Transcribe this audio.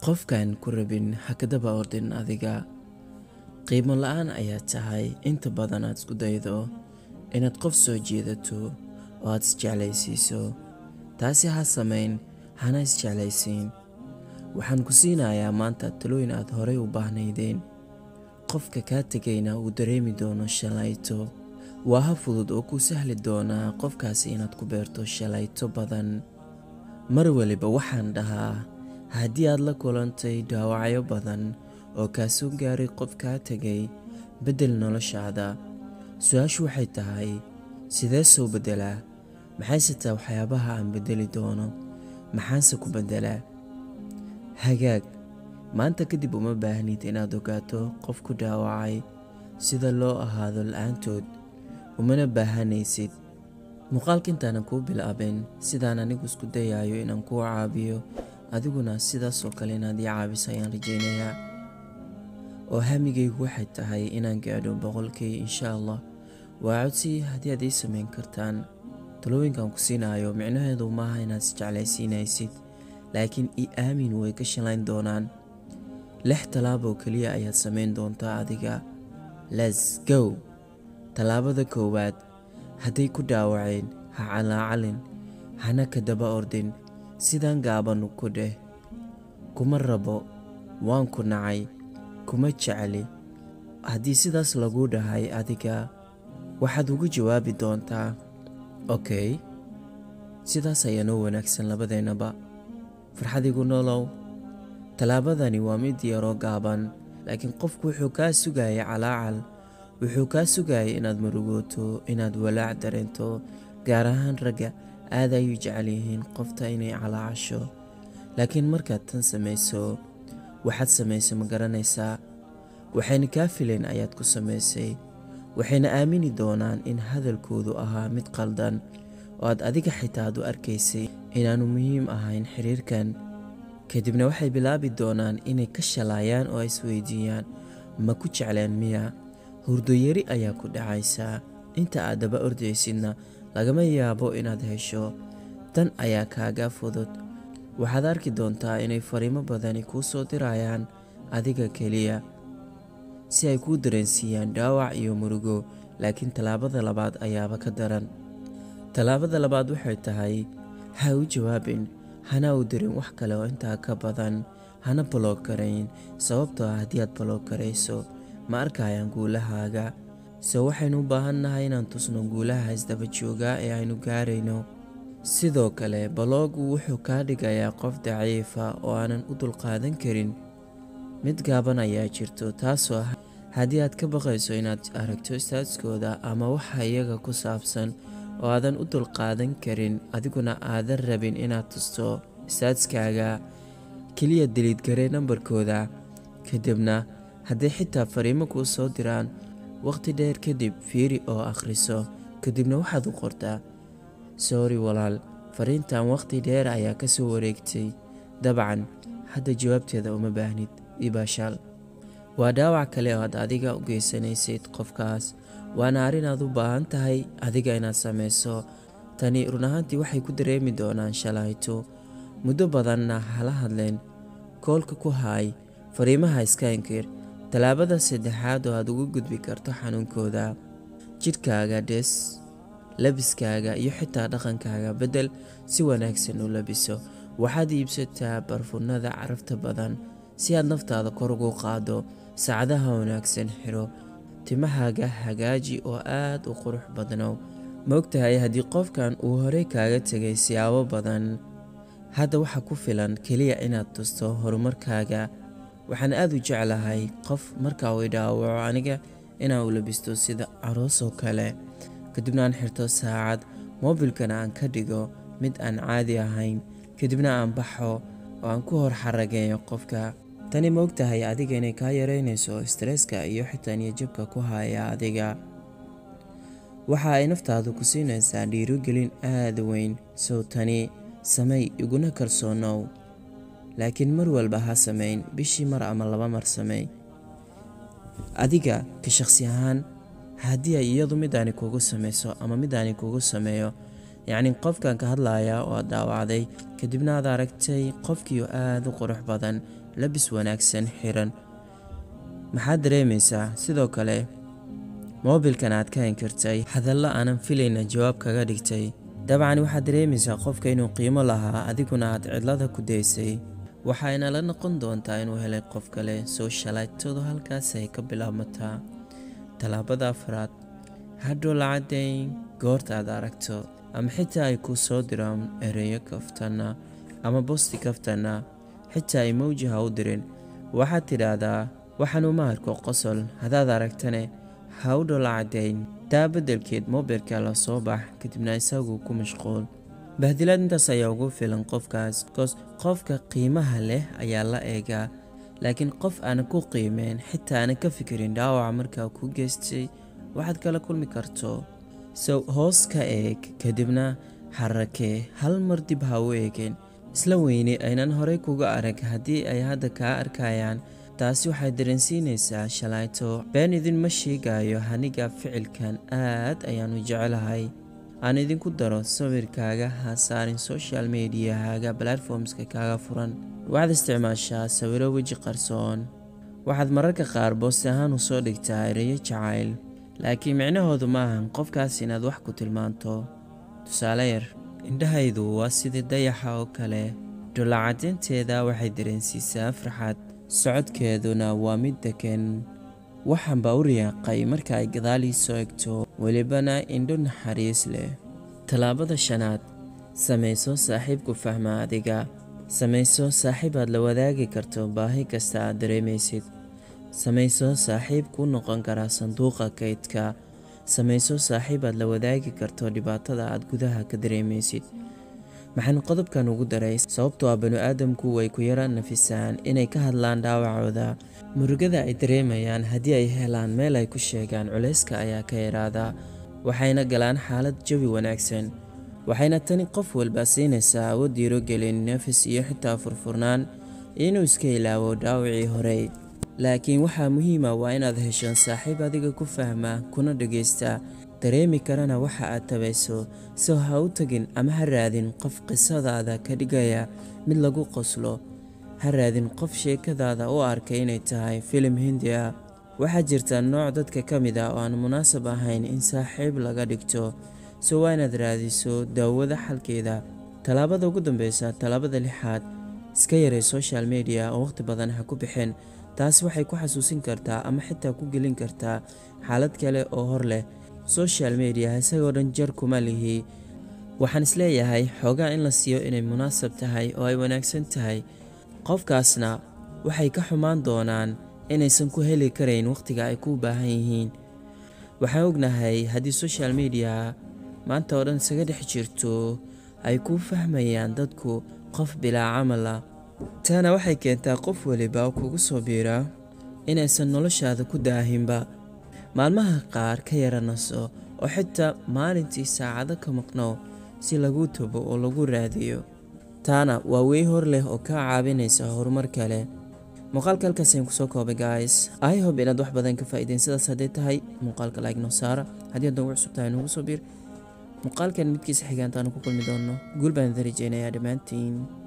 qofkaan ku rabin ha ka daba ordin adiga qiimo la-aan ayaa tahay inta badan aad isku daydo inaad qof soo jeedato oo aad isjeclaysiiso taasi ha samayn hana isjeclaysiin waxaan ku siinayaa maanta talooyin aad horay u baahnaydeen qofka kaa tegayna uu dareemi doono shalayto waa ha fudud oo kuu sahli doonaa qofkaasi inaad ku beerto shalayto badan mar waliba waxaan dhahaa haddii aad la kulantay dhaawacyo badan oo kaa soo gaaray qof kaa tegay beddel noloshaada su-aashu waxay tahay sidee soo beddelaa maxayse taa waxyaabaha aan beddeli doono maxaanse ku beddelaa hagaag maanta kadib uma baahnid inaad ogaato qof ku dhaawacay sida loo ahaado la-aantood umana baahanaysid muuqaalka intaanan kuu bilaabin sidaan anigu isku dayayo inaan kuu caabiyo adiguna sidaasoo kale inaad ii caabiso ayaan rajaynayaa oo hamigaygu waxay tahay inaan gaadho boqolkii insha allah waa codsi haddii aad ii samayn kartaan talooyinkan ku siinayo micnaheedu maaha inaad isjeclaysiinaysid laakiin i aamin way ka shalayn doonaan lix tallaaboo keliya ayaad samayn doontaa adiga les go tallaabada koowaad hadday ku dhaawaceen ha calaacalin hana ka daba ordin sidaan gaabanu ku dheh kuma rabo waan ku nacay kuma jecli haddii sidaas lagu dhahay adiga waxaad ugu jawaabi doontaa okey sidaas ayaa noo wanaagsan labadeennaba farxadigu nolow tallaabadani waa mid yaroo gaaban laakiin qofku wuxuu kaa sugayay calaacal wuxuu kaa sugayay inaad murugooto inaad walaac dareento gaar ahaan ragga aad ayuu jecel yihiin qofta inay calaacasho laakiin markaad tan samayso waxaad samaysay ma garanaysaa waxayna kaa filayn ayaad ku samaysay waxayna aamini doonaan in hadalkoodu ahaa mid qaldan oo aad adiga xitaa aad u arkaysay inaanu muhiim ahayn xiriirkan kadibna waxay bilaabi doonaan inay ka shalaayaan oo ay isweydiiyaan ma ku jecleen miya hurdoyari ayaa ku dhacaysaa inta aad daba ordaysidna lagama yaabo inaad hesho tan ayaa kaaga fudud waxaad arki doontaa inay fariimo badani kuu soo dirayaan adiga keliya si ay kuu dareensiiyaan dhaawac iyo murugo laakiin tallaabada labaad ayaaba ka daran tallaabada labaad waxay tahay ha u jawaabin hana u dirin wax kale oo intaa ka badan hana baloog garayn sababtoo ah haddii aad baloog garayso ma arkayaan guulahaaga se waxaynu u baahannahay inaan tusno guulaha isdaba joogaa ee aynu gaarayno sidoo kale baloogu wuxuu kaa dhigayaa qof daciifa oo aanan u dulqaadan karin mid gaaban ayaa jirto taasoo ah haddii aad ka baqayso inaad aragto istaadskooda ama waxa iyaga ku saabsan oo aadan u dulqaadan karin adiguna aadan rabin inaad tusto istaadskaaga keliya deliidgaree nambarkooda kadibna hadday xitaa fariimo kuu soo diraan waqti dheer kadib fiiri oo akhriso kadibna waxaad u qortaa sori walaal fariintan waqti dheer ayaa ka soo wareegtay dabcan hadda jawaabteeda uma baahnid ibaashaal waa dhaawac kale oo aad adiga u geysanaysid qofkaas waana arrin aad u baahan tahay adiga inaad samayso tani run ahaantii waxay ku dareemi doonaan shalayto muddo badanna hala hadleen koolka ku haay fariimaha iska inkir tallaabada saddexaad oo aad ugu gudbi karto xanuunkooda jidhkaaga dhes labiskaaga iyo xitaa dhaqankaaga beddel si wanaagsan u labiso waxaad iibsataa barfunnada carafta badan si aad naftaada kor ugu qaado saacadaha wanaagsan xiro timahaaga hagaaji oo aad u qurux badnow ma ogtahay haddii qofkan uu horey kaaga tegay siyaabo badan hadda waxa ku filan keliya inaad tusto horumarkaaga waxaan aad u jeclahay qof marka uu idhaawaco aniga inaan u labisto sida aroos oo kale kadibna aan xirto saacad moobilkana aan ka dhigo mid aan caadi ahayn kadibna aan baxo oo aan ku hor xarageeyo qofka tani ma ogtahay adiga inay kaa yareynayso stresska iyo xitaa niyajabka ku haya adiga waxa ay naftaadu ku siinaysaa dhiirogelin aada weyn sow tani samay iguna kalsoonow laakiin mar walba ha samayn bishii mar ama laba mar samey adiga ka shaqsi ahaan haddii ay iyadu midaani kugu samayso ama midaani kugu sameeyo yacni qofkan ka hadlaya oo aad dhaawacday kadibna aad aragtay qofkii oo aada u qurux badan labis wanaagsan xiran maxaad dareemaysaa sidoo kale moobilkan aad ka inkirtay hadallo aanan filayna jawaab kaga dhigtay dabcan waxaad dareemaysaa qofka inuu qiimo lahaa adiguna aad cidlada ku daysay waxayna la noqon doontaa inuu helay qof kale soo shalaytadu halkaas ay ka bilaabmataa tallaabada afraad hadhow lacadayn goorta aad aragto ama xitaa ay kuu soo diraan ereyo kaftana ama bosti kaftana xitaa emoji ha u dirin waxaad tidhaahdaa waxaan uma arko qosol haddaad aragtane ha u dholacadayn taa beddelkeed mobilka la soo bax kadibna isagu ku mashquul bahdilaad intaas ayaa ugu filan qofkaas koos qofka qiimaha leh ayaa la eegaa laakiin qof aanan ku qiimeen xitaa aanan ka fikirin dhaawaca markaa ku geystay waxaad kala kulmi karto sow hoos ka eeg kadibna xarakee hal mar dib ha u eegeen isla weyne aynan horey kuga arag haddii ay hadda kaa arkayaan taasi waxay dareensiinaysaa shalayto been idinma sheegayo haniga ficilkan aad ayaanu jecelahay aan idinku daro sawirkaaga ha saarin social mediahaaga platformska kaaga furan waxaad isticmaashaa sawiro weji qarsoon waxaad mararka qaar boosti ahaan u soo dhigtaa ereyo jacayl laakiin micnahoodu ma ahan qofkaas inaad wax ku tilmaanto tusaale yar indhahaydu waa sidii dayaxa oo kale dhulacadeynteeda waxay dareensiisaa farxad socodkeeduna waa mid degan waxaanba u riyaaqay marka ay gadaalii soo egto welibana indho naxariis leh tallaabada shanaad samayso saaxiibku fahma adiga samayso saaxiib aad la wadaagi karto baahi kasta aad dareemaysid samayso saaxiib kuu noqon karaa sanduuqa kaydka samayso saaxiib aad la wadaagi karto dhibaatada aad gudaha ka dareemaysid maxaan qodobkan ugu daray sababtoo ah banu aadamku way ku yara nafisaan inay ka hadlaan dhaawacooda murugada ay dareemayaan haddii ay helaan meel ay ku sheegaan culayska ayaa ka yaraadaa waxayna galaan xaalad jawi wanaagsan waxayna tani qof walba siinaysaa awood diirogelin nafis iyo xitaa furfurnaan inuu iska ilaawo dhaawacii horey laakiin waxaa muhiima waa inaad hesho saaxiib adiga ku fahma kuna dhagaysta dareemi karana waxa aad tabayso soo ha u tagin ama ha raadin qof qisadaada ka dhigaya mid lagu qoslo ha raadin qof sheekadaada u arkay inay tahay filim hindi ah waxaa jirta nooc dadka ka mid ah oo aan munaasab ahayn in saaxiib laga dhigto so waa inaad raadiso daawada xalkeeda tallaabada ugu dambeysa tallaabada lixaad iska yaray social media oo waqhti badan ha ku bixin taasi waxay ku xasuusin kartaa ama xitaa ku gelin kartaa xaalad kale oo hor leh social media isagoo dhan jar kuma lihi waxaan isleeyahay xoogaa in la siiyo inay munaasab tahay oo ay wanaagsan tahay qofkaasna waxay ka xumaan doonaan inaysan ku heli karayn wakhtiga ay ku baahan yihiin waxaan ognahay haddii social media maanta oo dhan isaga dhex jirto ay ku fahmayaan dadku qof bilaa camal ah taana waxay keentaa qof weliba oo kugu soo biira inaysan noloshaada ku daahinba maalmaha qaar ka yara naso oo xitaa maalintii saacado ka maqnow si lagu tago oo lagu raadiyo taana waa wey hor leh oo kaa caawinaysa horumar kale muuqaalka halkaas ayaan kusoo koobay guys i hob inaad wax badan ka faa'iideen sidaas hadday tahay muuqaalka like noo saara haddii aad noogu cusub tahay noogu soo biir muuqaalkan midkiisa xigaantaanu ku kulmi doonno guul baan idin rajeynayaa dhammaantiin